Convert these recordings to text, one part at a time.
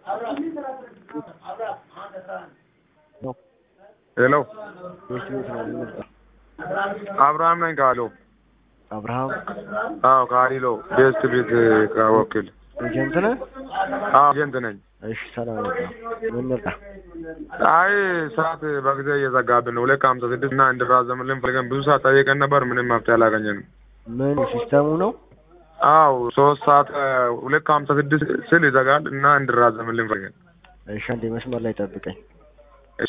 ሄሎ ቤት ቤት ነው የምንመጣ አብርሃም ነኝ ካሎ አብርሃም አዎ ካሊሎ ቤስት ቤት ወኪል ኤጀንት ነህ? አዎ ኤጀንት ነኝ እሺ ሰላም ነህ? ምን መጣ? አይ ሰዓት በጊዜ እየዘጋብን ነው ሁለት ከሀምሳ ስድስት እና እንድራዘምልን ፈልገን ብዙ ሰዓት ጠየቀን ነበር ምንም መፍትሄ አላገኘንም ምን ሲስተሙ ነው? አዎ ሶስት ሰዓት ሁለት ከሀምሳ ስድስት ስል ይዘጋል እና እንድራዘምልን ፈልገን እሺ አንዴ መስመር ላይ ጠብቀኝ። እሺ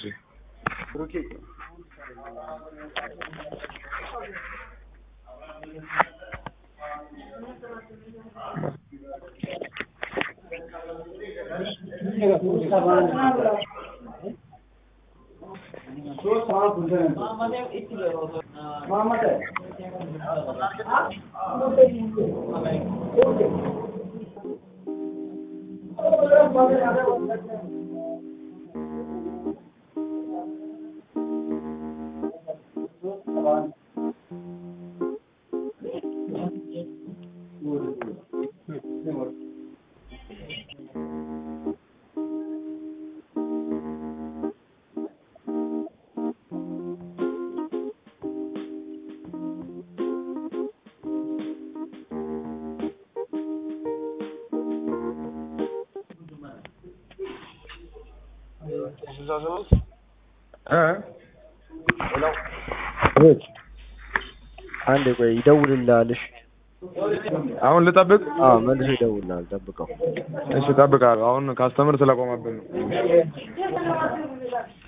አንዴ ቆይ ይደውልልሃል። እሺ አሁን ልጠብቅ አዎ መልሶ ይደውልልሃል። ጠብቀው። እሺ እጠብቃለሁ አሁን ካስተምር ስለቆመብን ነው